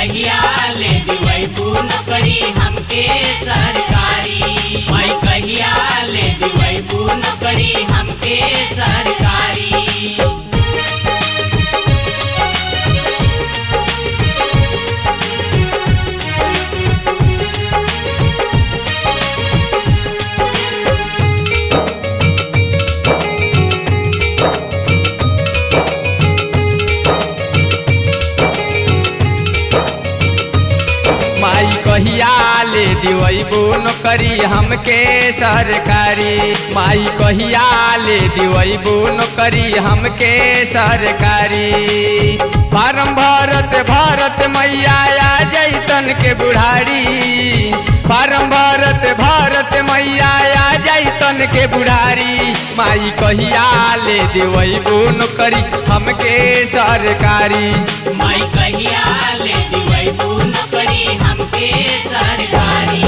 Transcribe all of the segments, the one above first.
कहिया ले दिवैबू नौकरी हमके सरकारी माई कहिया ले दिवैबू नौकरी हमके सरकारी माई कहिया ले दिवैबू नौकरी हमके सरकारी माई कहिया ले दिवैबू नौकरी हमके सरकारी फार्म भरत भरत मैया आ जैतन के बुढ़ारी फार्म भरत भरत मैया आ जैतन के बुढ़ारी माई कहिया ले दिवैबू नौकरी हमके सरकारी माई कहिया ले दिवैबू नौकरी हमके सरकारी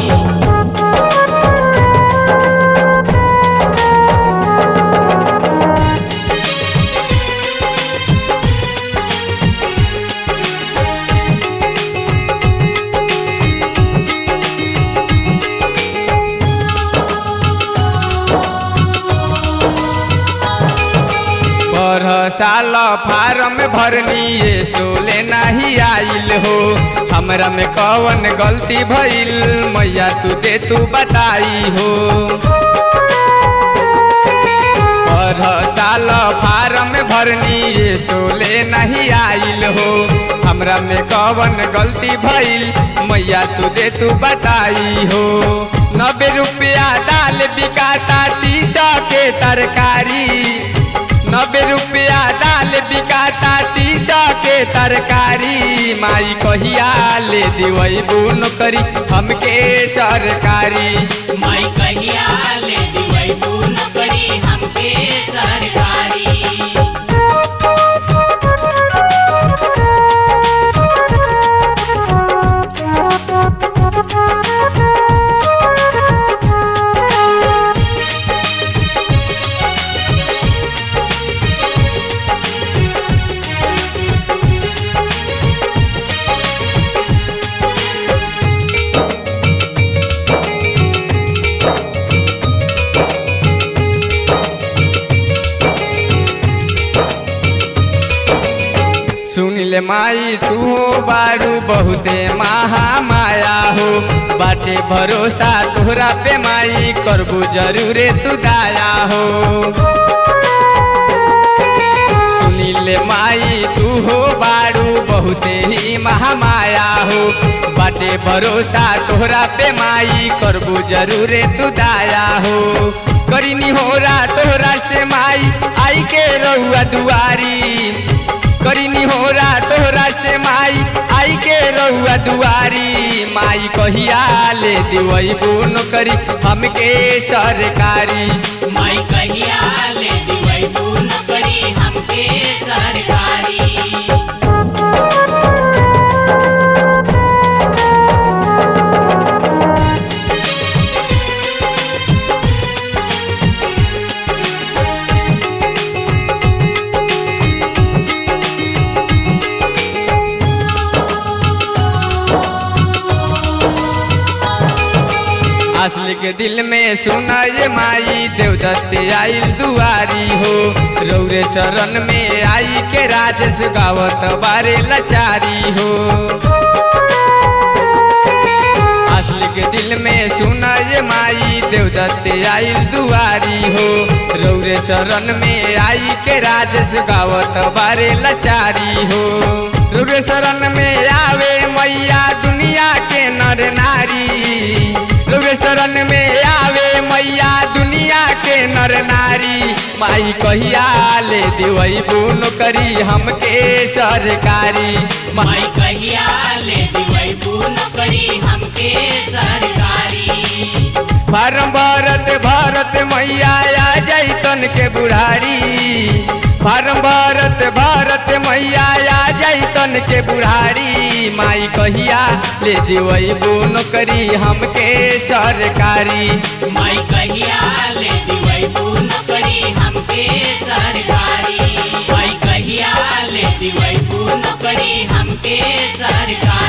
पर साल फार्म भरनी ये सोले नहीं आइल हो हमरा में कवन गलती भइल मैया तू दे तू बताई हो पर साल फार्म भरनी ये सोले नहीं आइल हो हमरा में कवन गलती भइल मैया तू दे तू बताई हो नब्बे रुपया दाल बिकाता तीस के तरकारी नब्बे रुपया दाल बिकाता तीस के तरकारी माई कहिया ले दिवैबू नौकरी हमके सरकारी माई कहिया ले दिवैबू नौकरी हमके सरकारी सुन ले माई तू बारू बहुते महा माया हो बाटे भरोसा तोहरा पे माई करबू जरूरे तू दाया हो सुनीले माई तू हो बारू बहुते ही महामाया हो बाटे भरोसा तोहरा पे माई करबू जरूरे तू दाया हो करीनी होरा तोहरा से माई आई के रहुआ दुआरी करीनी होरा तोहरा से माई आई के रहुआ दुआरी माई कहिया ले दिवैबू नौकरी हमके सरकारी माई कहिया ले दिवैबू नौकरी हमके सरकारी असली के दिल में सुना ये माई देवदत्त आइल दुआरी हो रौरे शरण में आई के राजेश गावत बारे लचारी हो असली के दिल में सुना ये माई देवदत्त आइल दुआरी हो रौरे शरण में आई के राजेश गावत बारे लचारी हो रौरे शरण में आवे मैया दुनिया के नर नारी रौरे शरण में आवे मैया दुनिया के नर नारी माई कहिया ले दिवैबू नौकरी हमके सरकारी माई कहिया ले दिवैबू नौकरी हमके सरकारी फार्म भरत भरत मैया आ जैतन के बुढ़ारी फार्म भरत भरत मैया आ जैतन के बुढ़ारी माई कहिया ले दिवैबू नौकरी हमके सरकारी माई कहिया ले दिवैबू नौकरी हमके सरकारी माई कहिया ले दिवैबू नौकरी हम हमके सरकारी